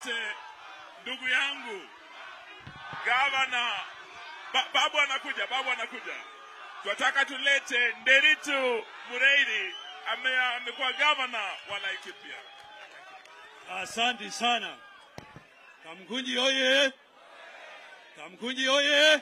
tulete ndugu yangu gavana ba, babu anakuja, babu anakuja. Tunataka tulete Nderitu Mureithi ame, amekuwa gavana wa Laikipia. Asante sana. Kamkunji oye! Kamkunji oye!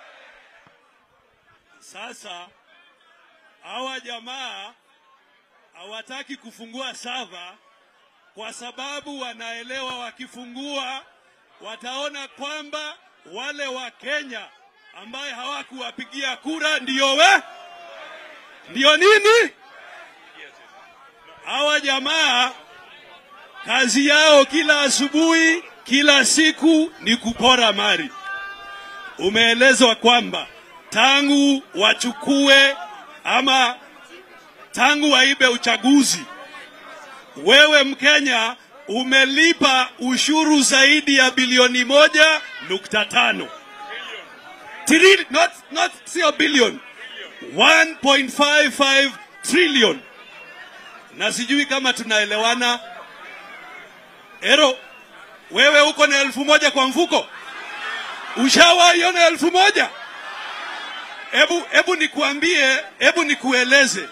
Sasa hawa jamaa hawataki kufungua sava kwa sababu wanaelewa wakifungua wataona kwamba wale wa Kenya ambaye hawakuwapigia kura ndio we ndio nini? Hawa jamaa kazi yao kila asubuhi, kila siku ni kupora mali. Umeelezwa kwamba tangu wachukue ama tangu waibe uchaguzi, wewe Mkenya umelipa ushuru zaidi ya bilioni moja nukta tano Tri, not, not sio billion 1.55 trillion na sijui kama tunaelewana ero wewe uko na elfu moja kwa mfuko ushawaiona elfu moja hebu hebu nikuambie hebu nikueleze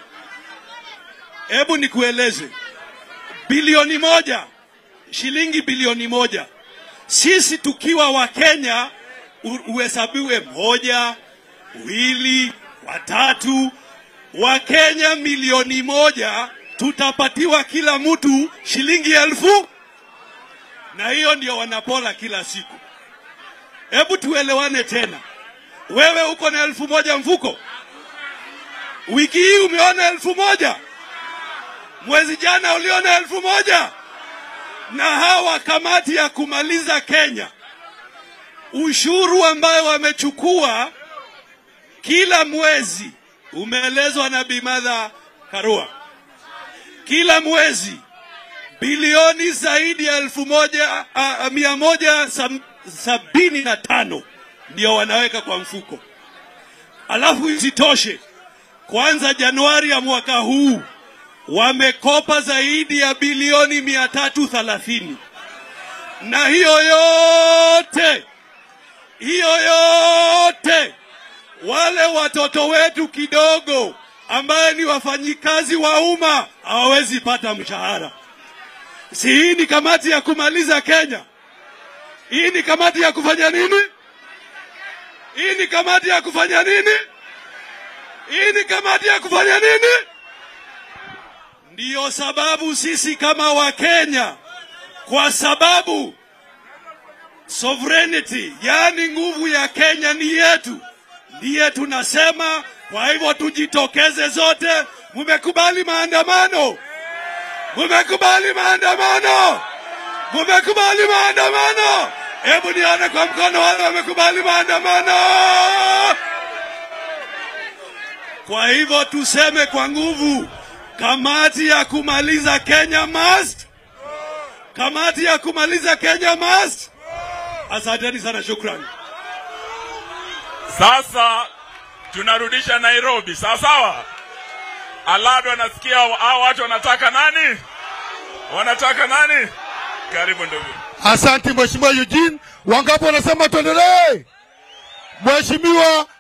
hebu nikueleze bilioni moja shilingi bilioni moja sisi tukiwa wakenya u- uhesabiwe moja wili watatu wakenya milioni moja tutapatiwa kila mtu shilingi elfu na hiyo ndio wanapola kila siku hebu tuelewane tena wewe uko na elfu moja mfuko wiki hii umeona elfu moja mwezi jana uliona elfu moja na hawa kamati ya kumaliza Kenya ushuru ambayo wamechukua kila mwezi umeelezwa na Bimadha Karua, kila mwezi bilioni zaidi ya elfu moja a, a, mia moja sam, sabini na tano ndio wanaweka kwa mfuko. Alafu isitoshe, kwanza Januari ya mwaka huu wamekopa zaidi ya bilioni mia tatu thelathini na hiyo yote hiyo yote wale watoto wetu kidogo ambaye ni wafanyikazi wa umma hawawezi pata mshahara. Si hii ni kamati ya kumaliza Kenya? Hii ni kamati ya kufanya nini? Hii ni kamati ya kufanya nini? Hii ni kamati ya kufanya nini? Ndiyo sababu sisi kama Wakenya, kwa sababu sovereignty, yaani nguvu ya Kenya ni yetu, ndiye tunasema. Kwa hivyo tujitokeze zote. Mumekubali maandamano? Mumekubali maandamano? Mumekubali maandamano? Hebu nione kwa mkono wale wamekubali maandamano. Kwa hivyo tuseme kwa nguvu, kamati ya kumaliza Kenya must, kamati ya kumaliza Kenya must. Asanteni sana, shukrani. Sasa tunarudisha Nairobi, sawa sawa. Alado anasikia hao watu wanataka nani? Wanataka nani? Karibu ndugu. Asante Mheshimiwa Eugene. Wangapi wanasema tuendelee? Mheshimiwa